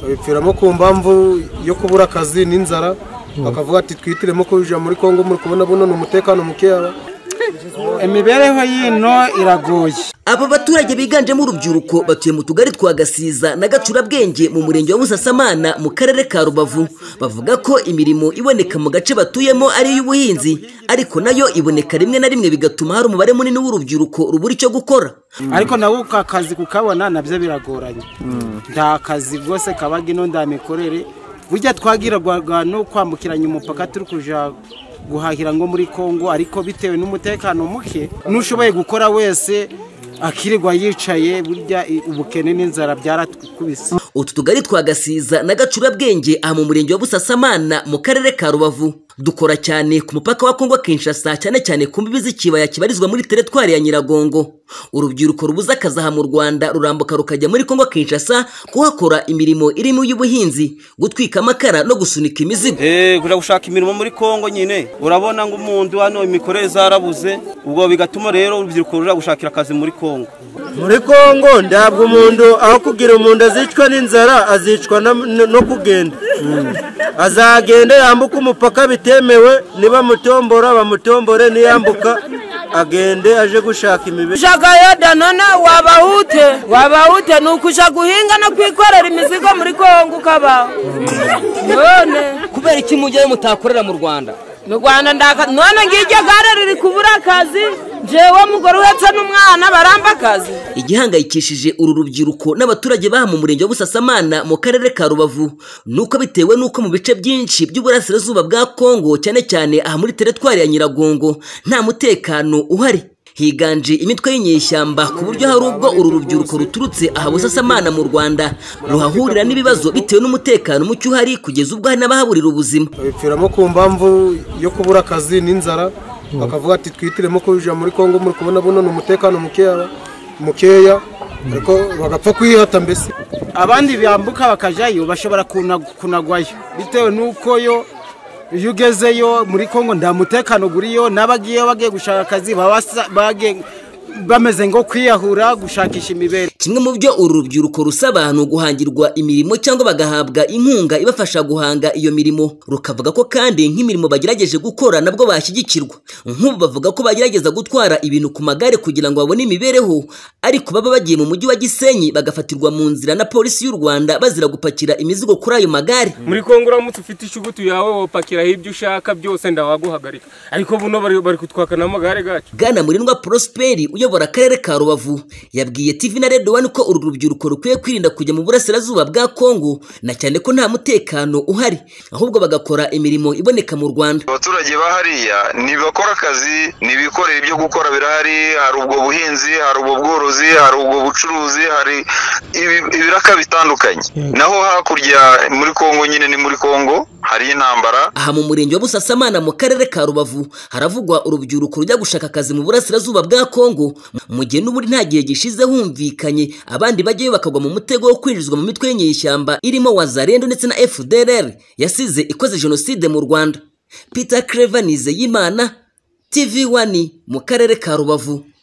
babipfiramo ku mpamvu yo kubura akazi n'inzara bakavuga ati twitiremo kujya muri congo muri kubona buno ni umutekano mukeya imibereho y'ino iragoye aba baturage biganjemo urubyiruko batuye mu tugari twa gasiza na gacurabwenge mu murenge wa musasamana mu karere ka rubavu bavuga ko imirimo iboneka mu gace batuyemo ari iy'ubuhinzi ariko nayo iboneka rimwe na rimwe bigatuma hari umubare munini w'urubyiruko rubura icyo gukora ariko nawe ka kazi kukabona nabyo biragoranye nta kazi rwose kabaga ino nda mikorere burya twagirwaga no kwambukiranya umupaka turi kujya guhahira ngo muri congo ariko bitewe n'umutekano muke n'ushoboye gukora wese akirirwa yicaye burya ubukene n'inzara byaratwikubise utu tugari twa gasiza na gacurabwenge aha mu murenge wa busasamana mu karere ka rubavu dukora cyane ku mupaka wa kongo kinshasa cyane cyane ku mbibi z'ikibaya kibarizwa muri teretwari ya nyiragongo urubyiruko rubuze akazi aha mu rwanda rurambuka rukajya muri kongo kinshasa kuhakora imirimo irimo iy'ubuhinzi gutwika amakara no gusunika imizigo kujya gushaka imirimo muri kongo nyine urabona ngo umuntu hano imikorere zarabuze ubwo bigatuma rero urubyiruko rujya gushakira akazi muri kongo muri kongo ntabwo umuntu aho kugira umuntu azicwa n'inzara azicwa no kugenda azagenda yambuka umupaka bitemewe nibamutombora bamutombore niyambuka agende aje gushaka imibere ujagayo danone wabahute wabahute ni ukujya guhinga no kwikorera imizigo muri kongo ukabaho none kubera iki mujyayo mutakorera mu rwanda mu rwanda ndaka none ngiryo gare riri kubura akazi njyewe mugore uhetse n'umwana baramba akazi igihangayikishije uru rubyiruko n'abaturage baha mu murenge wa busasamana mu karere ka rubavu nuko bitewe n'uko mu bice byinshi by'uburasirazuba bwa kongo cyane cyane aha muri teretwari ya nyiragongo nta mutekano uhari higanje imitwe y'inyeshyamba ku buryo hari ubwo uru rubyiruko ruturutse aha busasamana mu rwanda ruhahurira n'ibibazo bitewe n'umutekano muke uhari kugeza ubwo hari n'abahaburira ubuzima babipfiramo ku mpamvu yo kubura akazi n'inzara bakavuga ati twitiremo kujya muri congo muri kubona buno ni umutekano mukeya mukeya ariko bagapfa kwihata mbese abandi bambuka bakajyayo bashobora kunagwayo bitewe n'uko yo iyo ugezeyo muri congo nta mutekano uriyo n'abagiye bagiye gushaka akazi bameze ngo kwiyahura gushakisha imibereho kimwe mu byo uru rubyiruko rusaba ni uguhangirwa imirimo cyangwa bagahabwa inkunga ibafasha guhanga iyo mirimo rukavuga ko kandi nk'imirimo bagerageje gukora nabwo bashyigikirwa nk'ubu bavuga ko bagerageza gutwara ibintu ku magare kugira ngo babone imibereho ariko baba bagiye mu mujyi wa gisenyi bagafatirwa mu nzira na polisi y'u rwanda bazira gupakira imizigo kuri ayo magare muri kongo uramutse ufite ishugutu yawe wapakiraho ibyo ushaka byose ndawaguhagarika ariko buno bari kutwaka n'amagare gacu bwana murindwa prosperi uyobora akarere ka rubavu yabwiye tv na redo wani ko uru rubyiruko rukwiye kwirinda kujya mu burasirazuba bwa kongo na cyane ko nta mutekano uhari ahubwo bagakora imirimo iboneka mu rwanda abaturage ba hariya ntibakora akazi ntibikorera ibyo gukora birahari hari ubwo buhinzi hari ubwo bworozi hari ubwo bucuruzi hari ibiraka bitandukanye naho hakurya muri kongo nyine ni muri kongo hari intambara aha mu murenge wa busasamana mu karere ka rubavu haravugwa urubyiruko rujya gushaka akazi mu burasirazuba bwa kongo mu gihe n'ubundi nta gihe gishize humvikanye abandi bajyayo bakagwa mu mutego wo kwinjizwa mu mitwe y'inyeshyamba irimo wazarendo ndetse na fdrr yasize ikoze jenoside mu rwanda peter creva nizeyimana tv wani mu karere ka rubavu